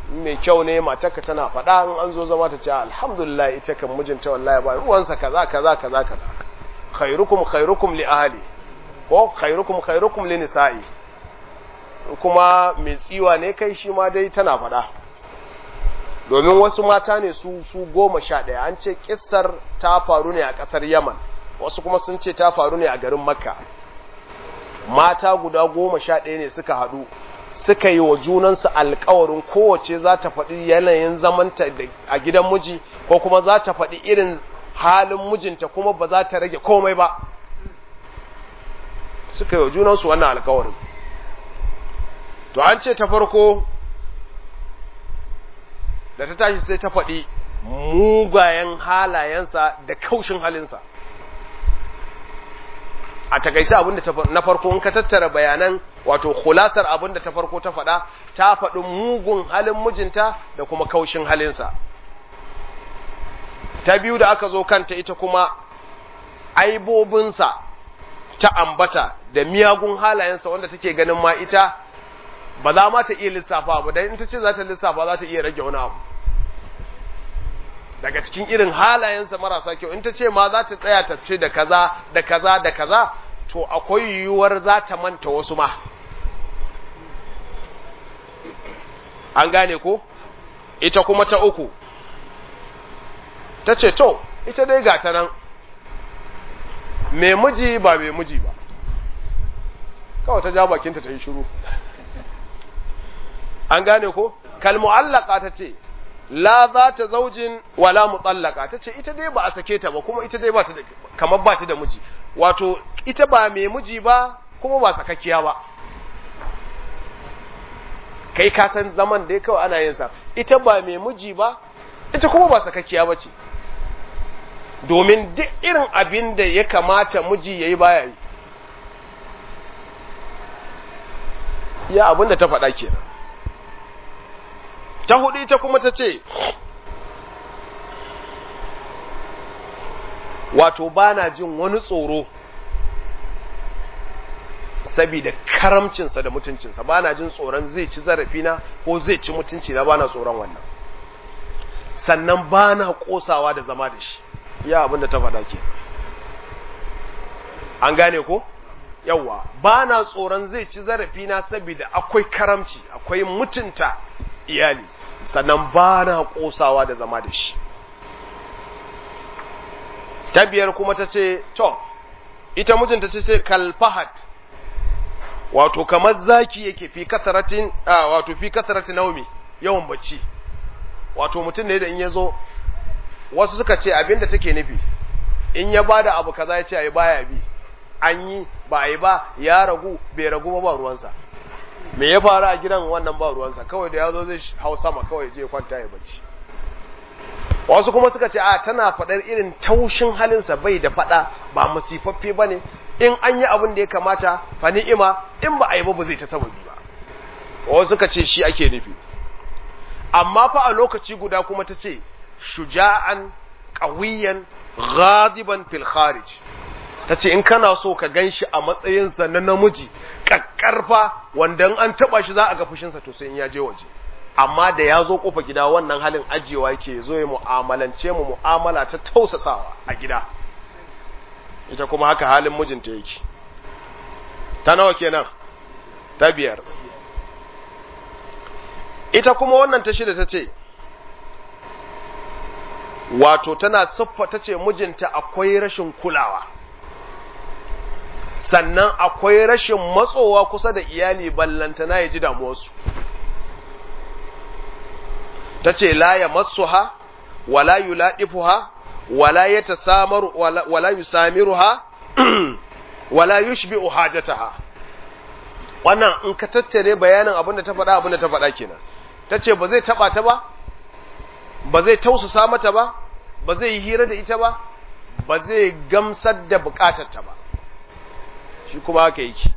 mai kyau ne matarka tana faɗa in an zo zama ta ce alhamdulillah ita kan mijinta wallahi ba ruwansa kaza kaza kaza kaza khairukum khairukum li ahli ko khairukum khairukum li nisa'i kuma mai tsiwa ne kai shi ma dai tana faɗa domin wasu mata ne su su goma sha ɗaya an ce kissar ta faru ne a ƙasar yaman wasu kuma sun ce ta faru ne a garin makka mata guda goma sha ɗaya ne suka haɗu suka yi wa junansu alkawarin kowace za ta faɗi yanayin zamanta a gidan miji ko kuma za ta faɗi irin halin mijinta kuma ba za ta rage komai ba suka yi wa junansu wannan alkawarin to an ce ta farko da ta tashi sai ta faɗi mugayen halayensa da kaushin halinsa a takaice abinda na farko in ka tattara bayanan wato khulasar abinda ta farko ta faɗa ta faɗi mugun halin mijinta da kuma kaushin halinsa ta biyu da aka zo kanta ita kuma aibobinsa ta ambata da miyagun halayensa wanda take ganin ma ita ba za ma ta iya lissafa ba dan in ta ce za ta lissafa za ta iya rage wani abu daga cikin irin halayensa marasa kyau in ta ce ma za ta tsaya ta ce da kaza da kaza da kaza to akwai yiwuwar za ta manta wasu ma an gane ko ita kuma ta uku ta ce to ita dai ga ta nan mai miji ba mai miji ba kawai ta ja bakinta ta yi shiru an gane ko kalmu'allaka ta ce la za ta zaujin wala mutsallaka ta ce ita dai ba a sake ta ba kuma ita dai ba ta da kamar ba ta da miji wato ita ba mai miji ba kuma ba sakakkiya ba kai ka san zaman dai kawai ana yin sa ita ba mai miji ba ita kuma ba sakakkiya ba ce domin duk irin abin da ya kamata miji ya yi baya yi ya abin da ta faɗa kenan ta hudu ita kuma ta ce wato ba na jin wani tsoro saboda karamcinsa da mutuncinsa ba na jin tsoron zai ci zarafina ko zai ci mutunci na ba na tsoron wannan sannan ba na kosawa da zama da shi ya abinda ta faɗa ke an gane ko yawwa ba na tsoron zai ci zarafina saboda akwai karamci akwai mutunta iyali sannan ba na kosawa da zama da shi ta biyar kuma ta ce to ita mijinta ce ce kalfahat wato kamar zaki yake fi kasaratin a wato fi kasaratin naumi yawan bacci wato mutum ne da in ya zo wasu suka ce abinda take nufi in ya bada abu kaza ya ce ayi baya bi an yi ba a yi ba ya ragu bai ragu ba ba ruwansa me ya faru a gidan wannan ba ruwansa kawai da ya zo zai hau sama kawai je kwanta ya bacci wasu kuma suka ce a tana faɗar irin taushin halinsa bai da faɗa ba musifaffe ba ne in an yi abin da ya kamata fa ni'ima in ba a yi ba ba zai ta sababi ba wasu suka ce shi ake nufi amma fa a lokaci guda kuma ta ce shuja'an ƙawiyan ghadiban fil kharij ta ce in kana so ka gan shi a matsayinsa na namiji ƙaƙƙarfa wanda an taɓa shi za a ga fushinsa to sai in ya je waje amma da ya zo ƙofa gida wannan halin ajiyewa yake zo ya mu'amalance mu mu'amala ta tausasawa a gida ita kuma haka halin mijinta yake ta nawa kenan ta biyar ita kuma wannan ta shida ta ce wato tana siffa ta ce mijinta akwai rashin kulawa sannan akwai rashin matsowa kusa da iyali ballantana ya ji damuwarsu ta ce la ya matsuha wala yulaɗifuha wala ya tasamaru wala yusamiruha wala yushbi'u hajataha wannan in ka tattare bayanin abin da ta faɗa abin da ta faɗa kenan ta ce ba zai taɓa ta ba ba zai tausasa mata ba ba zai yi hira da ita ba ba zai gamsar da bukatarta ba shi kuma haka yake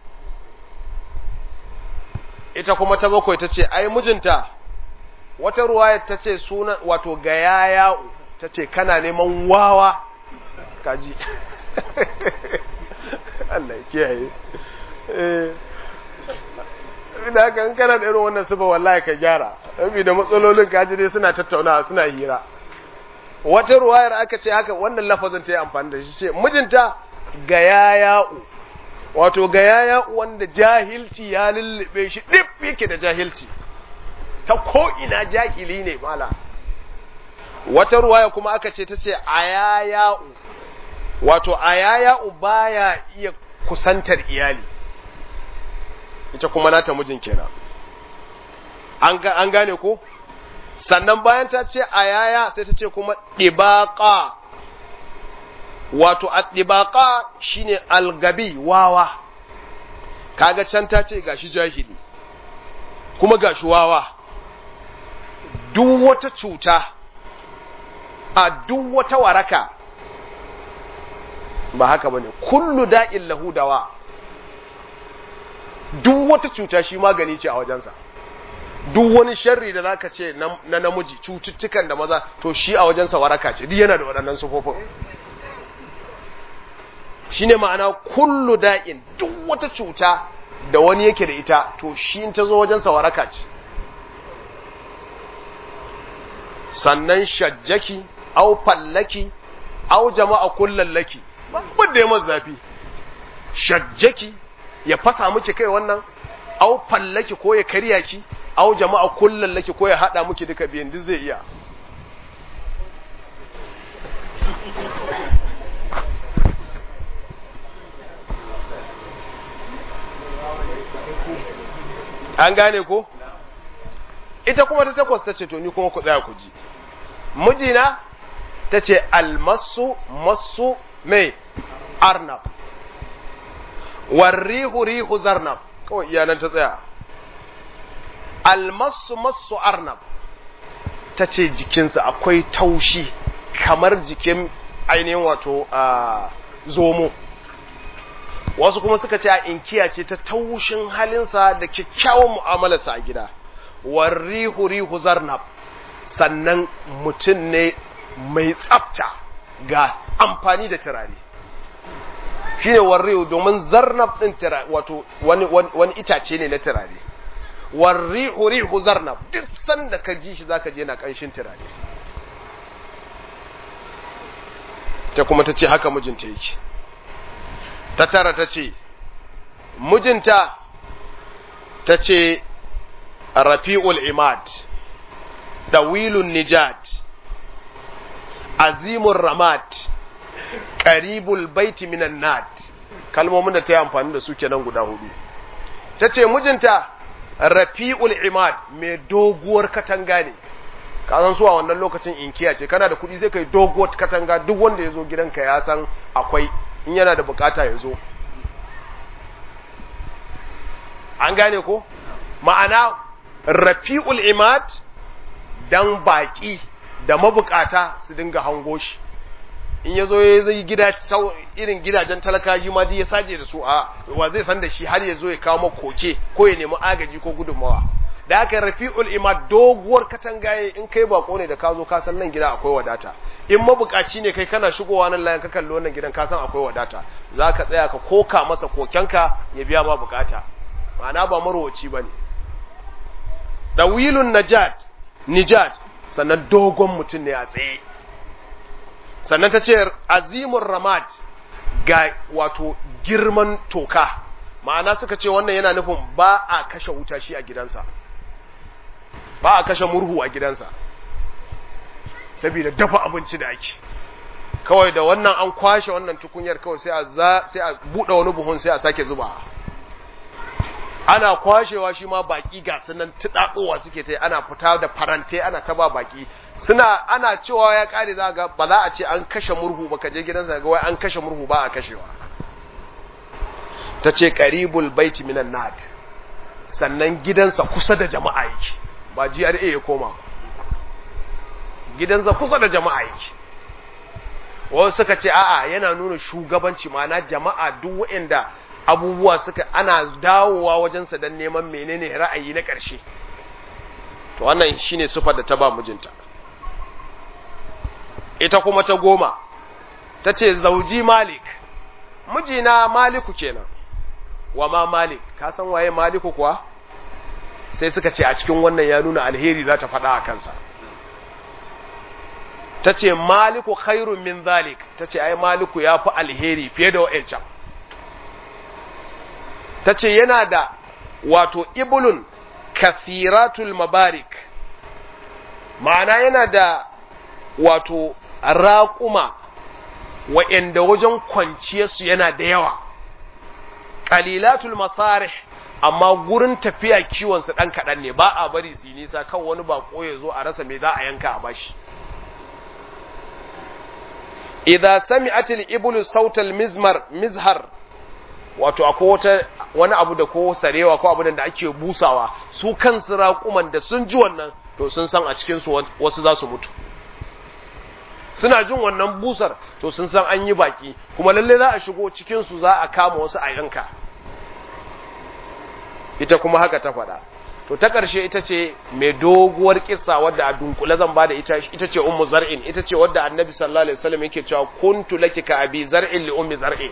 ita kuma ta bakwai ta ce ai mijinta wata ruwaya ta ce suna wato ga yaya ta ce kana neman wawa kaji Allah ya kiyaye da haka kana da irin wannan sufa wallahi ka gyara saboda matsalolin kaji dai suna tattaunawa suna hira wata ruwayar aka ce haka wannan lafazin ta yi amfani da shi ce mijinta ga yaya'u wato ga yaya'u wanda jahilci ya lullube shi dip yake da jahilci ta ko ina jahili ne mala wata ruwaya kuma aka ce ta ce ayaya'u wato ayaya'u baya iya kusantar iyali ita kuma nata mijin kenan an gane ko sannan bayan ta ce ayaya sai ta ce kuma ɗibaƙa wato a ɗibaƙa shine algabi wawa kaga can ta ce gashi jahili kuma gashi wawa duk wata cuta a duk wata waraka ba haka bane kullu da'in lahu dawa duk wata cuta shi magani ce a wajensa duk wani sharri da zaka ce na namiji cututtukan da maza to shi a wajensa waraka ce duk yana da waɗannan sufofin shine ma'ana kullu da'in duk wata cuta da wani yake da ita to shi in ta zo wajensa waraka ce sannan shajjaki au fallaki au jama'a kullallaki ba da ya zafi shajjaki ya fasa miki kai wannan au fallaki ko ya karya ki au jama'a kullallaki ko ya hada miki duka biyan duk zai iya an gane ko ita kuma ta takwas ta ce to ni kuma ku tsaya ku ji mijina ta ce almasu masu mai arnab warrihu rihu zarnab kawai iyanan ta tsaya almasu masu arnab ta ce jikinsa akwai taushi kamar jikin ainihin wato a zomo wasu kuma suka ce a inkiya ce ta taushin halinsa da kyakkyawan mu'amalarsa a gida warrihu rihu zarnab sannan mutum ne mai tsafta ga amfani da turare shi ne warrihu domin zarnab ɗin turare wato wani, wani, itace ne na turare warrihu rihu zarnab duk sanda ka ji shi zaka je yana ƙanshin turare ta kuma ta ce haka mijinta yake ta tara ta ce mijinta ta ce rafi'ul imad dawilun nijat azimul ramat qaribul baiti minan nat kalmomin da ta yi amfani da su kenan guda hudu ta ce mijinta rafi'ul imad mai doguwar katanga ne ka san su a wannan lokacin inkiya ce kana da kuɗi sai kai doguwar katanga duk wanda ya zo gidanka ya san akwai in yana da bukata ya zo an gane ko ma'ana rafi'ul imad dan baki da mabukata su dinga hango shi in ya zo ya zai gida irin gidajen talakaji ma ya saje da su a wa zai san da shi har ya zo ya kawo koke ko ya nemi agaji ko gudunmawa da aka rafi'ul imad doguwar katangaye in kai bako ne da ka zo ka san nan gida akwai wadata in mabukaci ne kai kana shigowa nan layan ka kalli wannan gidan ka san akwai wadata za ka tsaya ka koka masa kokenka ya biya ma bukata ma'ana ba marwaci ba ne dawilun najat nijat sannan dogon mutum ne a tsaye sannan ta ce azimun ramat ga wato girman toka ma'ana suka ce wannan yana nufin ba a kashe wuta shi a gidansa ba a kashe murhu a gidansa saboda dafa abinci da ake kawai da wannan an kwashe wannan tukunyar kawai sai a za sai a bude wani buhun sai a sake zuba ana kwashewa shi ma baki ga sunan tudadowa suke ta ana fita da farante ana ta ba baki suna ana cewa ya kare za ga ba za a ce an kashe murhu ba ka je gidansa ga wai an kashe murhu ba a kashewa ta ce qaribul baiti minan nad sannan gidansa kusa da jama'a yake ba GRA ya koma gidansa kusa da jama'a yake wasu suka ce a'a yana nuna shugabanci ma'ana jama'a duk waɗanda abubuwa suka ana dawowa wajensa don neman menene ra'ayi na ƙarshe to wannan shine sufar da ta ba mijinta ita kuma ta goma ta ce zauji malik mijina maliku kenan wa ma malik ka san waye maliku kuwa sai suka ce a cikin wannan ya nuna alheri za ta faɗa a kansa ta ce maliku khairun min zalik ta ce ai maliku ya fi alheri fiye da wa'ancan ta ce yana da wato ibulun kathiratul mabarik ma'ana yana da wato raƙuma wa'yanda wajen kwanciyarsu yana da yawa ƙalilatul masarih amma gurin tafiya kiwonsu ɗan kaɗan ne ba a bari su nisa kan wani baƙo ya zo a rasa me za a yanka a bashi idza sami'atil iblu sautal mizmar mizhar wato akwai wata wani abu da ko sarewa ko abu da ake busawa su kansu raƙuman da sun ji wannan to sun san a cikin su wasu za su mutu suna jin wannan busar to sun san an yi baki kuma lalle za a shigo cikin su za a kama wasu a yanka ita kuma haka ta faɗa to ta ƙarshe ita ce mai doguwar kissa wadda a dunkule zan bada ita ita ce ummu zar'in ita ce wadda annabi sallallahu alaihi wasallam yake cewa kuntu laki ka abi zar'in li ummi zar'in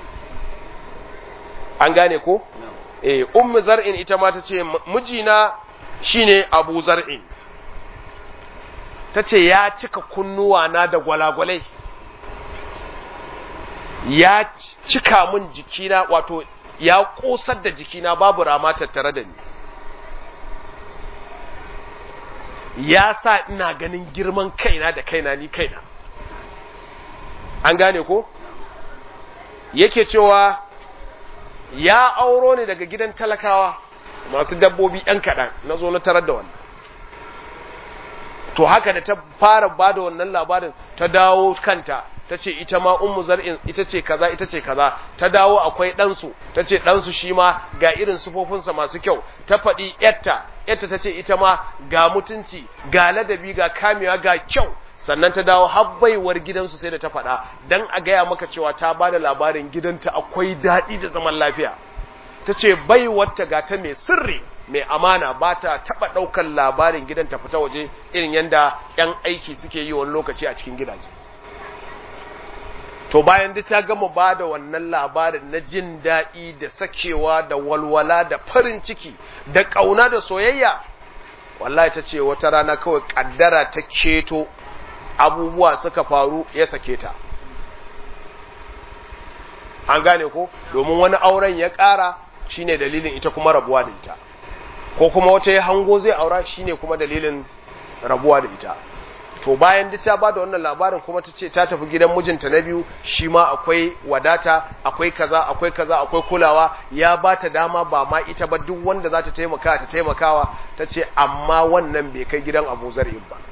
an gane ko eh ummu zar'in ita ma ta ce mijina shine abu zar'in ta ce ya cika kunnuwa na da gwalagwalai ya cika min jikina wato ya kosar da jikina babu rama tattare da ni ya sa ina ganin girman kaina da kaina ni kaina an gane ko yake cewa ya auro ne daga gidan talakawa masu dabbobi ɗan kaɗan na zo na tarar da wannan to haka da ta fara ba da wannan labarin ta dawo kanta ta ce ita ma ummu zar'in ita ce kaza ita ce kaza ta dawo akwai ɗansu ta ce ɗansu shi ma ga irin sufofinsa masu kyau ta faɗi yatta yatta ta ce ita ma ga mutunci ga ladabi ga kamewa ga kyau sannan ta dawo habbaiwar gidansu sai da ta faɗa dan a gaya maka cewa ta ba da labarin gidanta akwai daɗi da zaman lafiya ta ce baiwarta ga ta mai sirri mai amana ba ta taɓa ɗaukar labarin gidan ta fita waje irin yadda 'yan aiki suke yi wani lokaci a cikin gidaje to bayan da ta gama ba da wannan labarin na jin daɗi da sakewa da walwala da farin ciki da ƙauna da soyayya wallahi ta ce wata rana kawai ƙaddara ta keto abubuwa suka faru ya sake ta an gane ko domin wani auren ya ƙara shine dalilin ita kuma rabuwa da ita ko kuma wata ya hango zai aura shine kuma dalilin rabuwa da ita to bayan duk ta bada wannan labarin kuma ta ce ta tafi gidan mijinta na biyu shi ma akwai wadata akwai kaza akwai kaza akwai kulawa ya ba ta dama ba ma ita ba duk wanda za ta taimaka ta taimakawa ta ce amma wannan bai kai gidan abu zar'in ba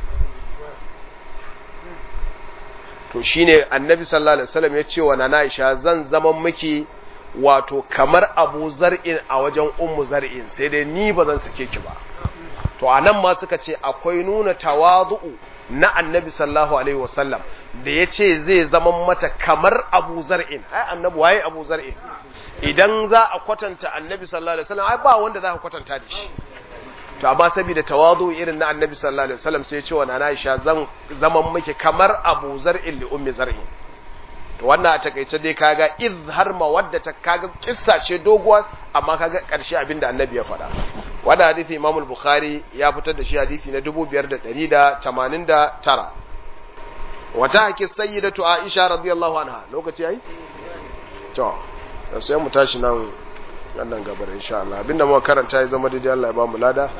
to shine annabi sallallahu alaihi wasallam ya ce wa nana Aisha zan zama miki wato kamar Abu Zar'in a wajen Ummu Zar'in sai dai ni ba zan sake ki ba to anan ma suka ce akwai nuna tawazu'u na annabi sallallahu alaihi wasallam da ya ce zai zama mata kamar Abu Zar'in ai annabi waye Abu Zar'in idan za a kwatanta annabi sallallahu alaihi wasallam ai ba wanda za ka kwatanta da shi to amma saboda tawazu irin na annabi sallallahu alaihi wasallam sai ya ce wa nana Aisha zan zaman miki kamar Abu Zar'in li ummi Zar'in to wannan a takeice dai kaga izhar mawaddata kaga kissa ce doguwa amma kaga karshe abinda annabi ya faɗa wannan hadisi Imam al-Bukhari ya fitar da shi hadisi na 5189 wata haki sayyidatu Aisha radiyallahu anha lokaci yayi to sai mu tashi nan wannan gabar insha Allah abinda muka karanta ya zama daidai Allah ya ba mu lada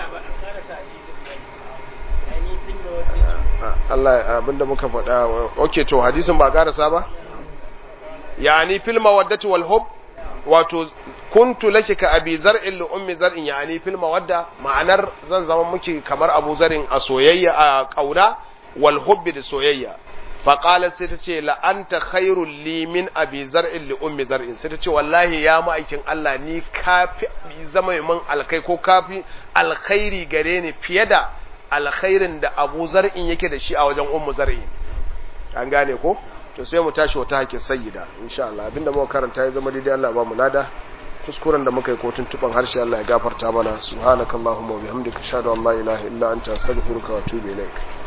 Allah abinda muka faɗa okay to hadisin ba karasa ba yani fil mawaddati wal hub wato kuntu laki ka abi zar'in li ummi zar'in yani fil mawadda ma'anar zan zama miki kamar abu zar'in a soyayya a kauna wal hubbi da soyayya faƙalar sai ta ce la'anta khairun li min abi zar'in li ummi zar'in sai ta ce wallahi ya ma'aikin Allah ni kafi zama min alkai ko kafi alkhairi gare ni fiye da alkhairin da abu zar'in yake da shi a wajen ummu zar'in an gane ko to sai mu tashi wata hakin sayyida insha Allah abinda muka karanta ya zama daidai Allah ba mu lada kuskuren da muka yi kotun tuban harshe Allah ya gafarta mana subhanakallahumma wa bihamdika ashhadu an la ilaha illa anta astaghfiruka wa atubu ilaik